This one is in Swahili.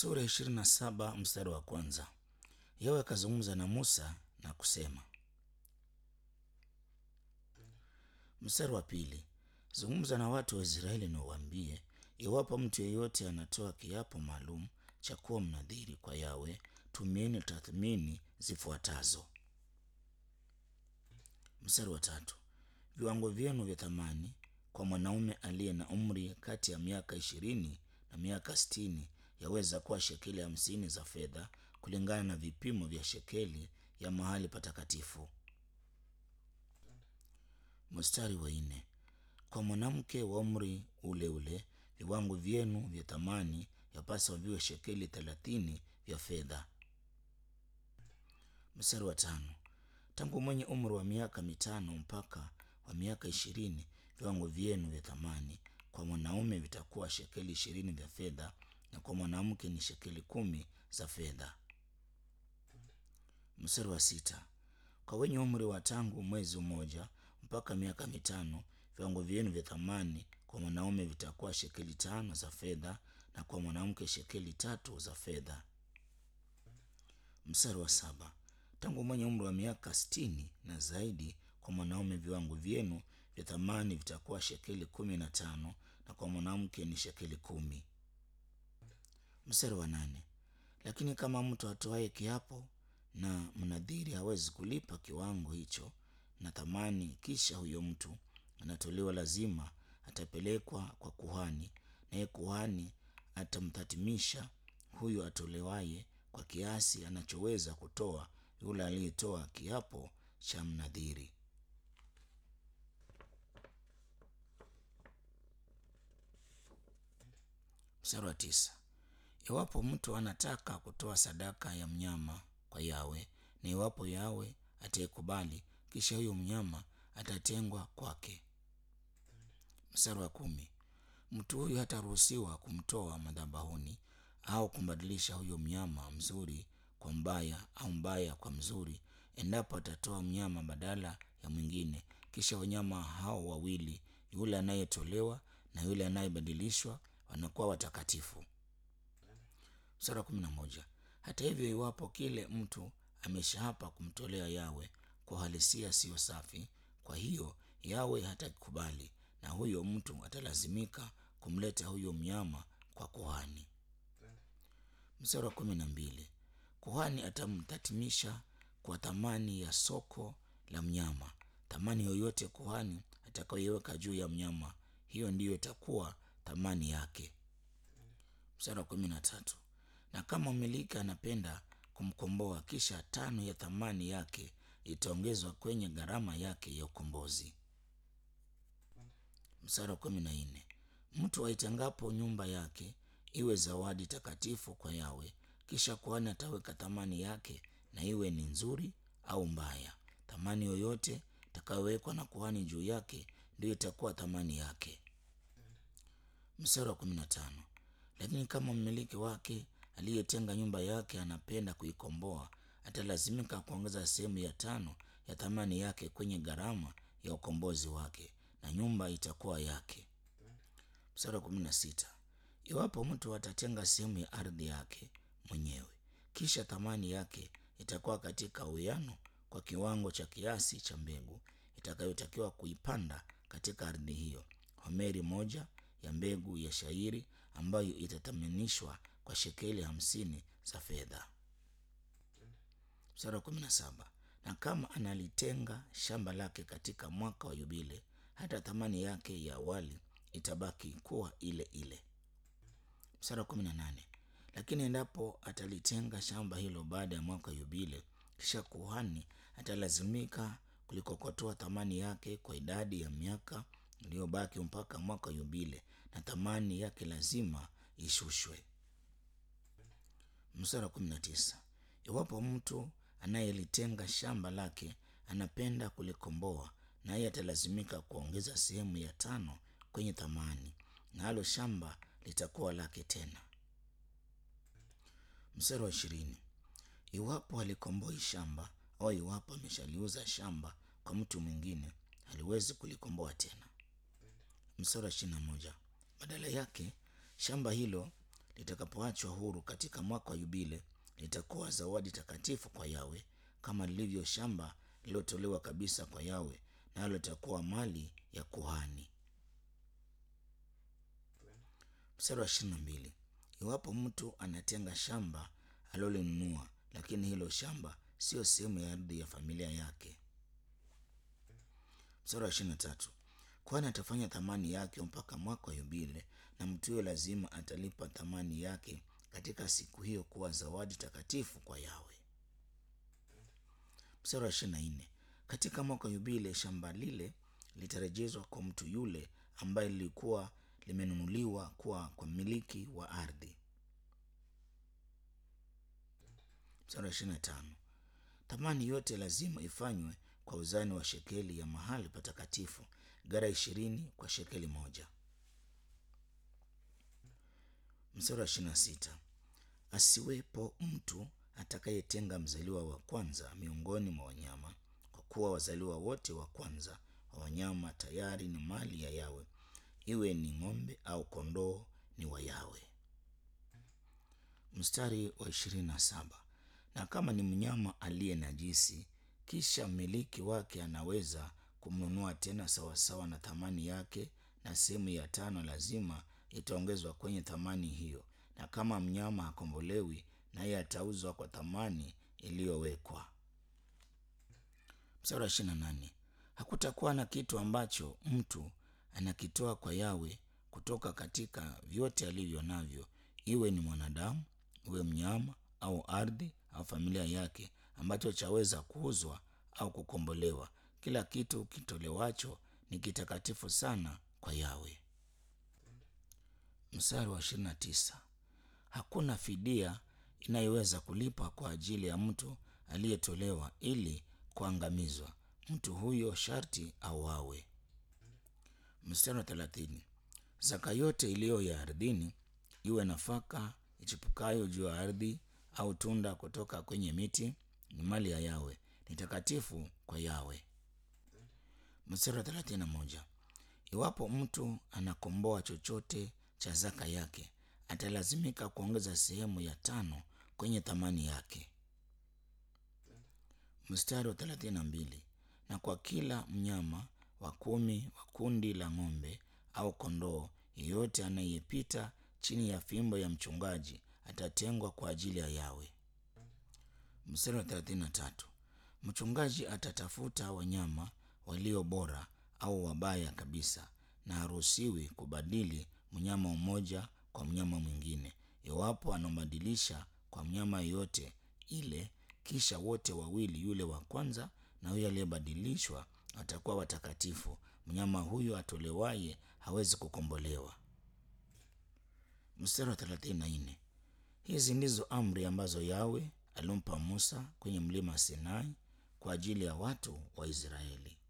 Sura ya ishirini na saba mstari wa kwanza. Yawe akazungumza na Musa na kusema. Mstari wa pili. Zungumza na watu wa Israeli na uwaambie, iwapo mtu yeyote anatoa kiapo maalum cha kuwa mnadhiri kwa Yawe, tumieni tathmini zifuatazo. Mstari wa tatu. Viwango vyenu vya thamani kwa mwanaume aliye na umri kati ya miaka ishirini na miaka sitini yaweza kuwa shekeli hamsini za fedha kulingana na vipimo vya shekeli ya mahali patakatifu. Mstari wa nne. Kwa mwanamke wa umri ule ule viwango vyenu vya thamani yapaswa viwe shekeli thelathini vya fedha. Mstari wa tano. Tangu mwenye umri wa miaka mitano mpaka wa miaka ishirini viwango vyenu vya thamani kwa mwanaume vitakuwa shekeli ishirini vya fedha na kwa mwanamke ni shekeli kumi za fedha. Mstari wa sita. Kwa wenye umri wa tangu mwezi mmoja mpaka miaka mitano viwango vyenu vya thamani kwa mwanaume vitakuwa shekeli tano za fedha na kwa mwanamke shekeli tatu za fedha. Mstari wa saba. Tangu mwenye umri wa miaka sitini na zaidi kwa mwanaume viwango vyenu vya thamani vitakuwa shekeli kumi na tano na kwa mwanamke ni shekeli kumi. Mstari wa nane. Lakini kama mtu atoaye kiapo na mnadhiri hawezi kulipa kiwango hicho na thamani, kisha huyo mtu anatolewa, lazima atapelekwa kwa kuhani, naye kuhani atamthatimisha huyo atolewaye kwa kiasi anachoweza kutoa yule aliyetoa kiapo cha mnadhiri. Mstari wa tisa. Iwapo mtu anataka kutoa sadaka ya mnyama kwa Yawe na iwapo Yawe ataikubali, kisha huyo mnyama atatengwa kwake. Mstari wa kumi. Mtu huyu hataruhusiwa kumtoa madhabahuni au kumbadilisha huyo mnyama mzuri kwa mbaya au mbaya kwa mzuri, endapo atatoa mnyama badala ya mwingine. Kisha wanyama hao wawili, yule anayetolewa na yule anayebadilishwa, wanakuwa watakatifu. Mstari wa kumi na moja. Hata hivyo, iwapo kile mtu ameshaapa kumtolea Yawe kwa uhalisia siyo safi, kwa hiyo Yawe hatakubali na huyo mtu atalazimika kumleta huyo mnyama kwa kuhani. Mstari wa kumi na mbili. Kuhani atamthatimisha kwa thamani ya soko la mnyama. Thamani yoyote kuhani atakayoiweka juu ya mnyama, hiyo ndiyo itakuwa thamani yake. Mstari wa kumi na tatu. Na kama mmiliki anapenda kumkomboa, kisha tano ya thamani yake itaongezwa kwenye gharama yake ya ukombozi. Mstari wa kumi na nne. Mtu aitengapo nyumba yake iwe zawadi takatifu kwa Yawe, kisha kuhani ataweka thamani yake, na iwe ni nzuri au mbaya. Thamani yoyote itakayowekwa na kuhani juu yake ndiyo itakuwa thamani yake. Mstari wa kumi na tano. Lakini kama mmiliki wake aliyetenga nyumba yake anapenda kuikomboa, atalazimika kuongeza sehemu ya tano ya thamani yake kwenye gharama ya ukombozi wake, na nyumba itakuwa yake. Mstari wa kumi na sita. Iwapo mtu atatenga sehemu ya ardhi yake mwenyewe, kisha thamani yake itakuwa katika uwiano kwa kiwango cha kiasi cha mbegu itakayotakiwa kuipanda katika ardhi hiyo, homeri moja ya mbegu ya shairi ambayo itathaminishwa kwa shekeli hamsini za fedha. Mstari wa kumi na saba. Na kama analitenga shamba lake katika mwaka wa yubile, hata thamani yake ya awali itabaki kuwa ile ile. Mstari wa kumi na nane. Lakini endapo atalitenga shamba hilo baada ya mwaka wa yubile, kisha kuhani atalazimika kulikokotoa thamani yake kwa idadi ya miaka iliyobaki mpaka mwaka wa yubile, na thamani yake lazima ishushwe. Mstari wa kumi na tisa. Iwapo mtu anayelitenga shamba lake anapenda kulikomboa, naye atalazimika kuongeza sehemu ya tano kwenye thamani, nalo shamba litakuwa lake tena. Mstari wa ishirini. Iwapo alikomboi shamba au iwapo ameshaliuza shamba kwa mtu mwingine, haliwezi kulikomboa tena. Mstari wa ishirini na moja. Badala yake shamba hilo litakapoachwa huru katika mwaka wa yubile litakuwa zawadi takatifu kwa yawe kama lilivyo shamba lililotolewa kabisa kwa yawe nalo litakuwa mali ya kuhani mstari wa ishirini na mbili iwapo mtu anatenga shamba alilolinunua lakini hilo shamba siyo sehemu ya ardhi ya familia yake mstari wa ishirini na tatu kwani atafanya thamani yake mpaka mwaka wa yubile na mtu huyo lazima atalipa thamani yake katika siku hiyo kuwa zawadi takatifu kwa yawe mstari wa ishirini na nne katika mwaka wa yubile shamba lile litarejezwa kwa mtu yule ambaye lilikuwa limenunuliwa kuwa kwa mmiliki wa ardhi mstari wa ishirini na tano thamani yote lazima ifanywe kwa uzani wa shekeli ya mahali patakatifu gara ishirini kwa shekeli moja mstari wa ishirini na sita asiwepo mtu atakayetenga mzaliwa wa kwanza miongoni mwa wanyama kwa kuwa wazaliwa wote wa kwanza wa wanyama tayari ni mali ya yawe iwe ni ng'ombe au kondoo ni wa yawe mstari wa ishirini na saba na kama ni mnyama aliye najisi kisha mmiliki wake anaweza kumnunua tena sawasawa na thamani yake na sehemu ya tano lazima itaongezwa kwenye thamani hiyo na kama mnyama hakombolewi naye atauzwa kwa thamani iliyowekwa mstari wa ishirini na nane hakutakuwa na kitu ambacho mtu anakitoa kwa yawe kutoka katika vyote alivyo navyo iwe ni mwanadamu iwe mnyama au ardhi au familia yake ambacho chaweza kuuzwa au kukombolewa kila kitu kitolewacho ni kitakatifu sana kwa yawe mstari wa ishirini na tisa hakuna fidia inayoweza kulipa kwa ajili ya mtu aliyetolewa ili kuangamizwa mtu huyo sharti auawe mstari wa thelathini zaka yote iliyo ya ardhini iwe nafaka ichipukayo juu ya ardhi au tunda kutoka kwenye miti ni mali ya yawe ni takatifu kwa yawe mstari wa thelathini na moja iwapo mtu anakomboa chochote cha zaka yake atalazimika kuongeza sehemu ya tano kwenye thamani yake mstari wa thelathini na mbili na kwa kila mnyama wa kumi wa kundi la ng'ombe au kondoo yeyote anayepita chini ya fimbo ya mchungaji atatengwa kwa ajili ya yawe mstari wa thelathini na tatu mchungaji atatafuta wanyama walio bora au wabaya kabisa na haruhusiwi kubadili mnyama mmoja kwa mnyama mwingine iwapo anambadilisha kwa mnyama yeyote ile kisha wote wawili yule wa kwanza na huyo aliyebadilishwa watakuwa watakatifu mnyama huyo atolewaye hawezi kukombolewa mstari wa thelathini na nne hizi ndizo amri ambazo yawe alimpa musa kwenye mlima sinai kwa ajili ya watu wa israeli